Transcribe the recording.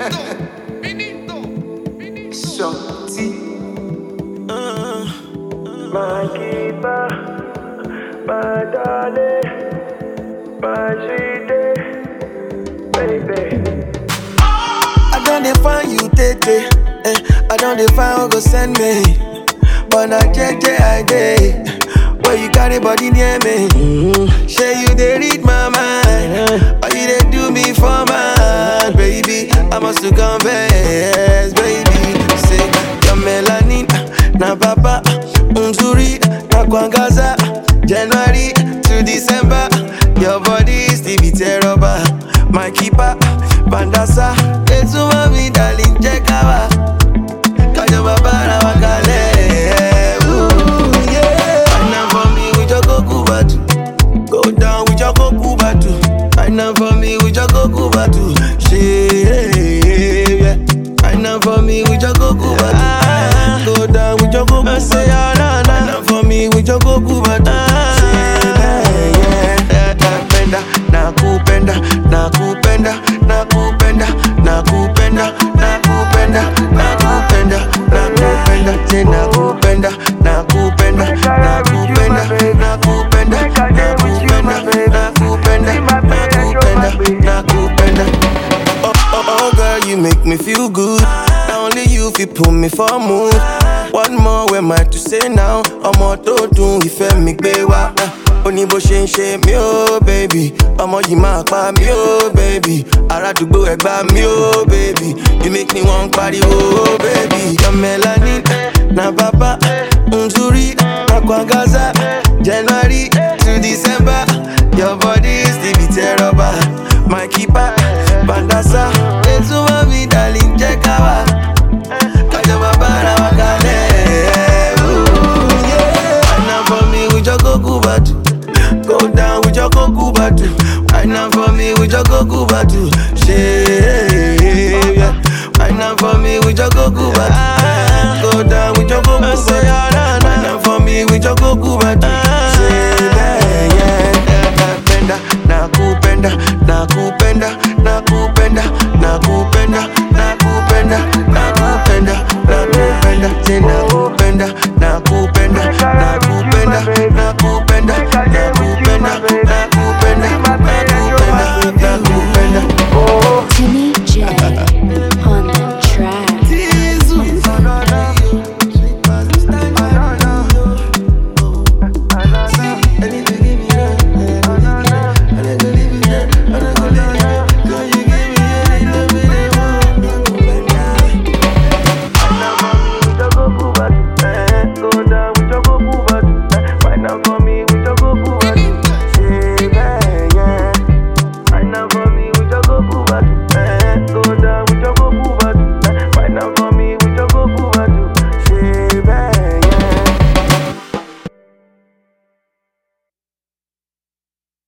Shorty. My keeper, my darling, my sweetie, baby. I don't define you, Tete. Eh, I don't define who go send me. But na JJ I day. Where you carry body near me. Say you they read my mind. Or you they do me for mine, baby. I must to confess, baby. Say your melanin, na papa, umzuri, na kwangaza. January to December, your body still be terrible. My keeper, bandasa, etuma mi darling, check out. Kajo babara wakale. Ooh, yeah. Wine up for me with your goku batu. Go down with your goku batu. Wine up for me with your goku batu. Shit, yeah. Wine up for me with your goku batu. Go down with your goku batu. Wine up for me with your goku batu. Shit, yeah, yeah. Nakupenda, nakupenda, nakupenda, nakupenda, nakupenda, nakupenda, nakupenda, nakupenda, say nakupenda, nakupenda, nakupenda, nakupenda, nakupenda, nakupenda, nakupenda, nakupenda. Oh, oh, oh, girl, you make me feel good. Now only you fi put me for a mood. One more, where am I to say now? Ọmọ tó dùn ìfẹ́ mi gbé wá. Ó ní bó ṣe ń ṣe mí ó bèbí. Ọmọ yìí máa pa mí ó bèbí. Arádùgbò ẹ̀gbá mi ó bèbí. You make me wan pariwo ó bèbí. Your melanin na bàbá Nzuri Akwangaza January to December. Your body still be terrible. My keeper Bandasa Etuma mi darling jẹ́ ká wá. Kajo babara wakale. Ooh, yeah. Wine up for me with your goku batu. Go down with your goku batu. Wine up for me with your goku batu. Shit, yeah. Wine up for me with your goku batu. Go down with your goku batu. Wine up for me with your goku batu. Shit.